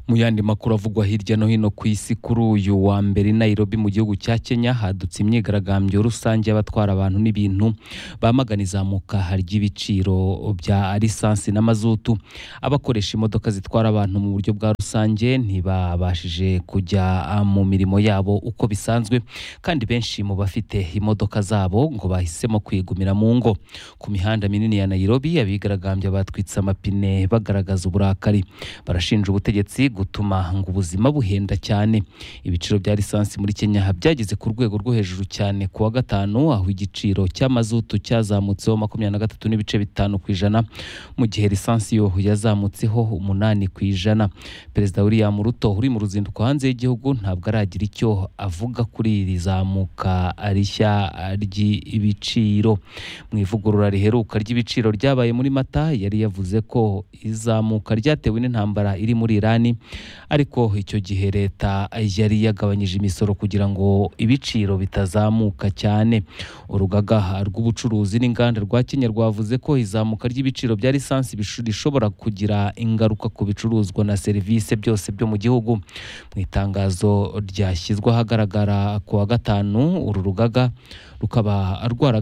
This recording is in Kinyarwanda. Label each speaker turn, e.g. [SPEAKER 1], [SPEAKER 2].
[SPEAKER 1] mu yandi makuru avugwa hirya no hino ku isi kuri uyu wa mbere i nairobi mu gihugu cya kenya hadutse imyigaragambyo rusange y'abatwara abantu n'ibintu bamagana izamuka ry'ibiciro bya lisansi n'amazutu abakoresha imodoka zitwara abantu mu buryo bwa rusange ntibabashije kujya mu mirimo yabo uko bisanzwe kandi benshi mu bafite imodoka zabo ngo bahisemo kwigumira mu ngo ku mihanda minini ya nairobi abigaragambya batwitse amapine bagaragaza uburakari barashinja ubutegetsi gutuma ngo ubuzima buhenda cyane ibiciro bya lisansi muri kenya byageze ku rwego rwo hejuru cyane ku wa gatanu aho igiciro cy'amazutu cyazamutseho makumyabiri na gatatu n'ibice bitanu ku ijana mu gihe lisansi yo yazamutseho umunani ku ijana perezida william ruto uri mu ruzinduko hanze y'igihugu ntabwo aragira icyo avuga kuri iri zamuka rishya ry'ibiciro mu ivugurura riheruka ry'ibiciro ryabaye muri mata yari yavuze ko izamuka ryatewe n'intambara iri muri irani ariko icyo gihe leta yari yagabanyije imisoro kugira ngo ibiciro bitazamuka cyane urugaga rw'ubucuruzi n'inganda rwa kenya rwavuze ko izamuka ry'ibiciro bya lisansi rishobora kugira ingaruka ku bicuruzwa na serivisi byose byo mu gihugu mu itangazo ryashyizwe ahagaragara ku wa gatanu uru rugaga rukaba rwaraga